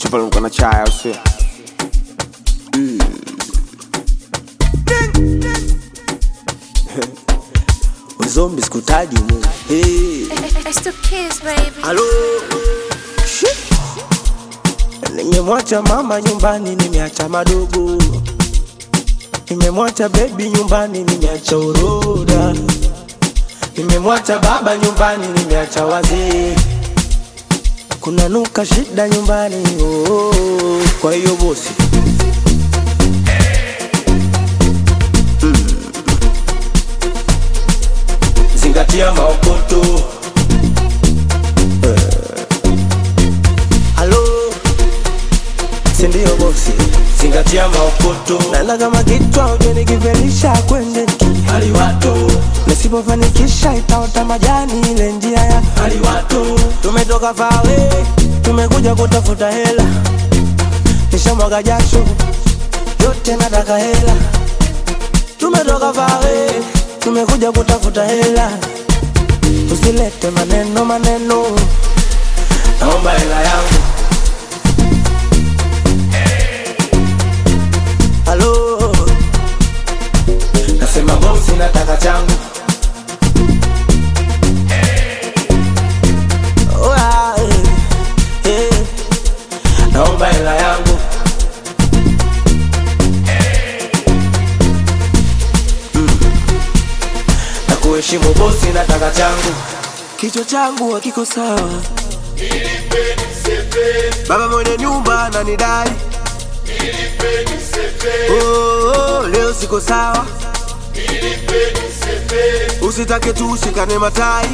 Tupaluka na chai au sio? Uzombi sikutaji mu. Hey. It's the kids, baby. Halo. Shit. Nimemwacha mama nyumbani, nimeacha madogo. Nimemwacha baby nyumbani, nimeacha uroda. Nimemwacha baba nyumbani, nimeacha wazee. Kuna nuka shida nyumbani, oh, oh, oh. Kwa hiyo bosi zingatia maokoto. Halo, sindio bosi? Zingatia maokoto. Nana kama kichwa uje nikivelisha kwende hali watu, nisipofanikisha itaota majani ile njia ya hali watu. Tumetoka fawe, tumekuja kutafuta hela, nishamwaga jasho yote nataka hela. Tumetoka fawe, tumekuja kutafuta hela, usilete maneno maneno, naomba hela yangu. Halo, nasema bosi, nataka changu. Oh, ah, eh, eh, naomba hela yangu. Mm. Na kuheshimu bosi, nataka changu. Kichwa changu hakiko sawa, baba mwenye nyumba ananidai Oh, oh, leo siko sawa, usitake tu ushikane matai.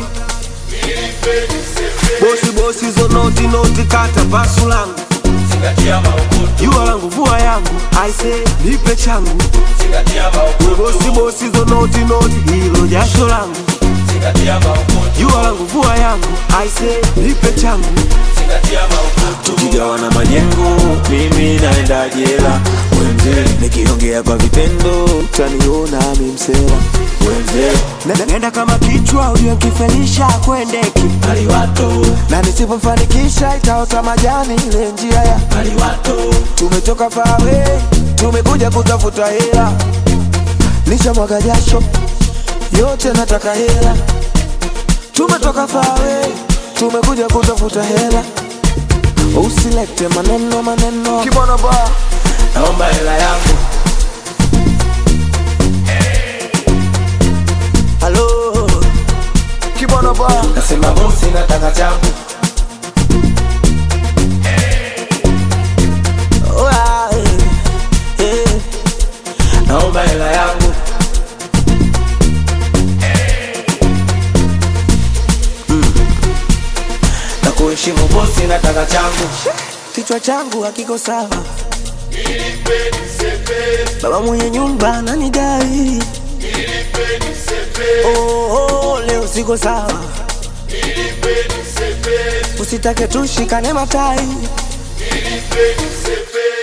Bosi bosi, zo noti noti, kata pasu langu, jua langu, vua yangu, aise nipe changu. We bosi bosi, zo noti noti, hilo jasho langu, jua langu, vua yangu, aise nipe changu. tukigawana majengo, mimi naenda jela. Wenze nikiongea kwa vitendo, utaniona mi msela. Wenze Na- Nenda kama kichwa uliokifelisha kwendeki na nisipofanikisha itaota majani ile njia ya tumetoka fawe tumekuja kutafuta hela nishamwaga jasho yote nataka hela tumetoka fawe tumekuja kutafuta hela usilete maneno maneno kibwana ba naomba hela yangu halo kibwana ba nasema bosi nataka changu Oh, ah, eh, eh, naomba hela yangu Mm. na kuheshimu bosi nataka changu kichwa changu hakiko sawa baba mwenye nyumba ananidai oh, oh, leo siko sawa usitake tushikane matai Nilipe nisepe